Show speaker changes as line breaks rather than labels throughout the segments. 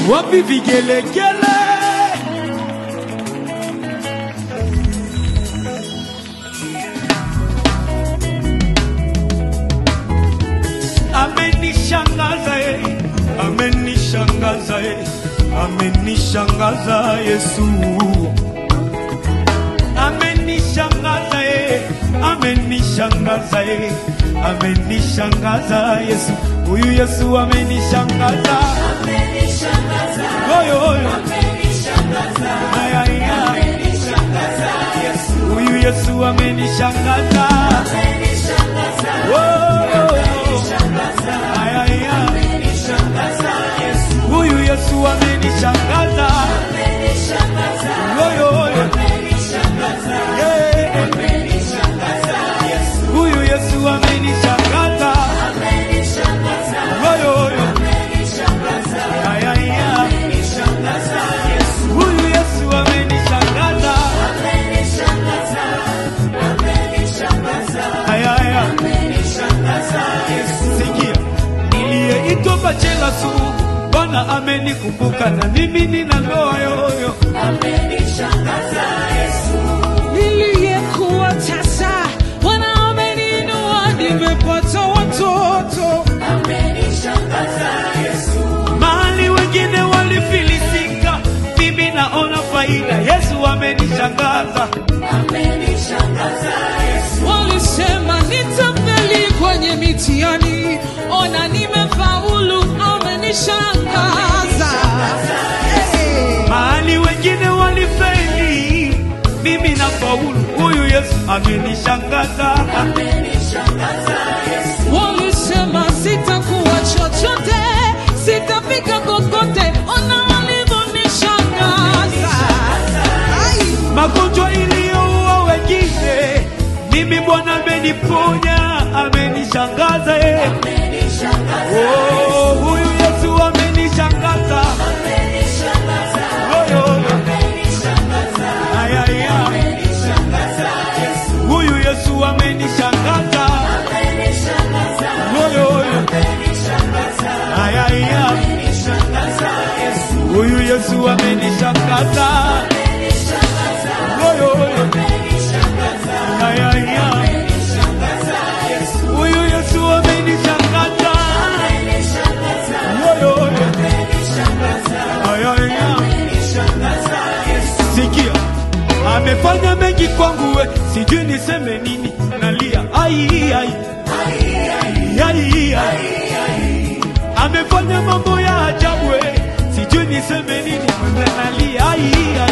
wapi vigelegele? Amenishangaza eh, amenishangaza eh, amenishangaza Yesu, amenishangaza eh, amenishangaza eh, amenishangaza Yesu, huyu Yesu amenishangaza, oyo oyo, aya aya, huyu Yesu amenishangaza, oyo aya aya, huyu Yesu amenishangaza, oyo oyo, yeah. huyu Yesu amenishangaza, oyo oyo, aya aya, huyu Yesu amenishangaza, aya aya. Sikia, niliyeitwa bachela sugu, Bwana amenikumbuka na mimi nina ndoa yoyo.
niliyekuwa tasa, Bwana ameniinua, nimepata watoto.
Mahali wengine walifilisika, mimi naona faida. Yesu amenishangaza,
Walisema nitafeli kwenye mitihani, ona nimefaulu, amenishangaza. Hey.
mahali wengine walifeli, mimi na faulu. Huyu Yesu amenishangaza,
Walisema sitakuwa chochote, sitafika kokote, ona walivyonishangaza. Ai.
magonjwa iliyoua wengine, mimi Bwana ameniponya, amenishangaza eh. Oh, huyu Yesu amenishangaza, Oh, oh, oh. Ay, ay, ay. Huyu Yesu amenishangaza, Oh, oh, oh. Ay, ay, ay. Huyu Yesu amenishangaza, Oh, oh, oh. Ay, ay, ay. Huyu Yesu amenishangaza, Oh, oh, oh. Ay, ay, ay. Sikia, amefanya mengi kwangu, we sijui niseme nini, nalia ai ai ai ai, amefanya mambo ya ajabu, we sijui niseme nini, mwenye nalia ai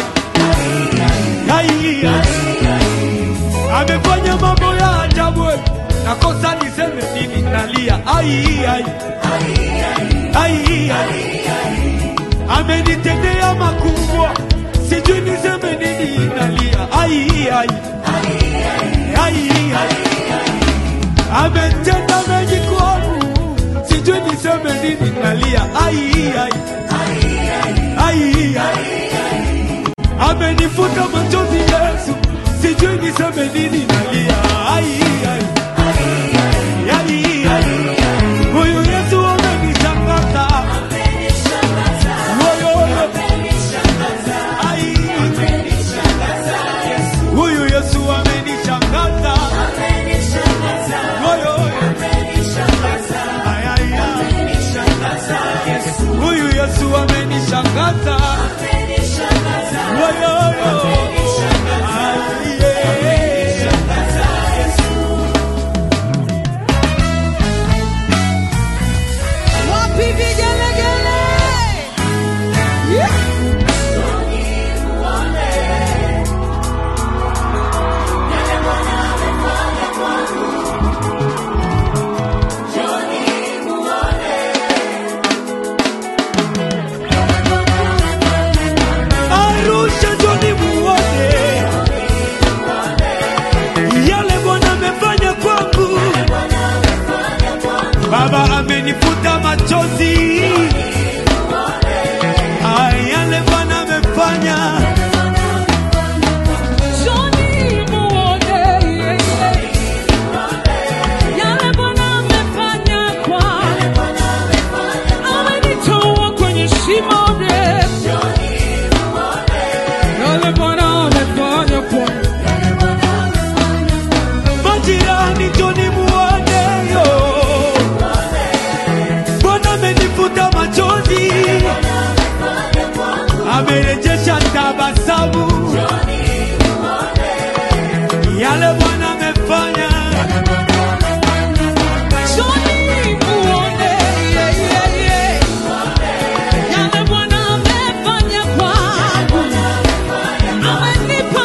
ai ai ai, amefanya mambo ya ajabu, we nakosa niseme nini, nalia ai ai ai ai amenitendea makubwa, sijui niseme nini, nalia ai ai ai ai, ametenda mengi kwangu, sijui niseme nini, nalia ai ai ai ai, amenifuta machozi Yesu, sijui niseme nini, nalia ai ai ai ai, huyu Yesu amenishangaza Woyo, ai, huyu Yesu amenishangaza Woyo, ai, ai, ai. huyu Yesu amenishangaza Woyo, ai, yeah.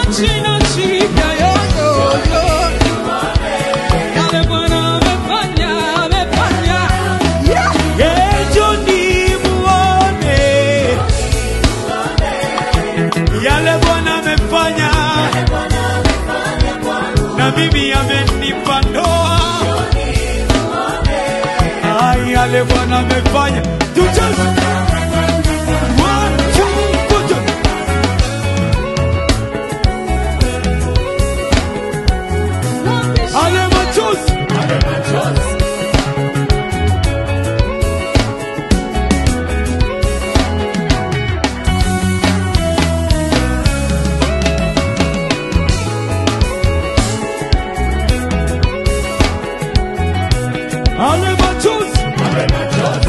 jina jipya yo, yo, yo. Yale Bwana amefanya, amefanya. Yeah.
Njoni muone yale Bwana amefanya, na mimi amenipa ndoa. Ai, yale Bwana amefanya, tucheze One, two, three. Ale machozi Ale machozi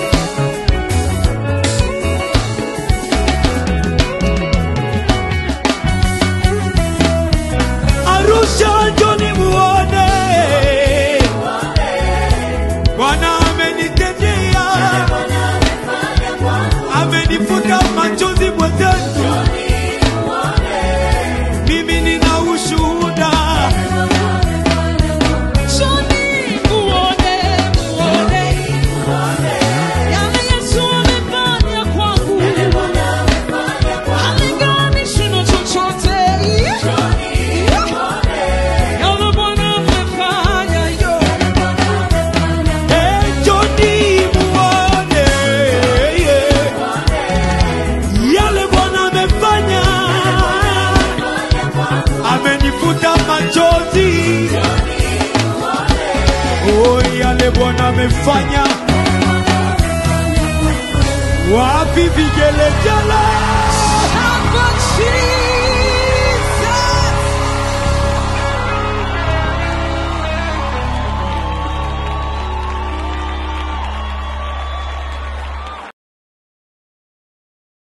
Arusha njoni muone Bwana amenitendea amenifuta machozi mwenzetu mimi nina ushuhuda
Njoni muone, muone. Yale Yesu amefanya kwangu. Halinganishwi na chochote. Yale Bwana amefanya, yo.
Eh, njoni muone yeah. yale Bwana amefanya amenifuta machozi oh, yale Bwana amefanya wapi vigelegele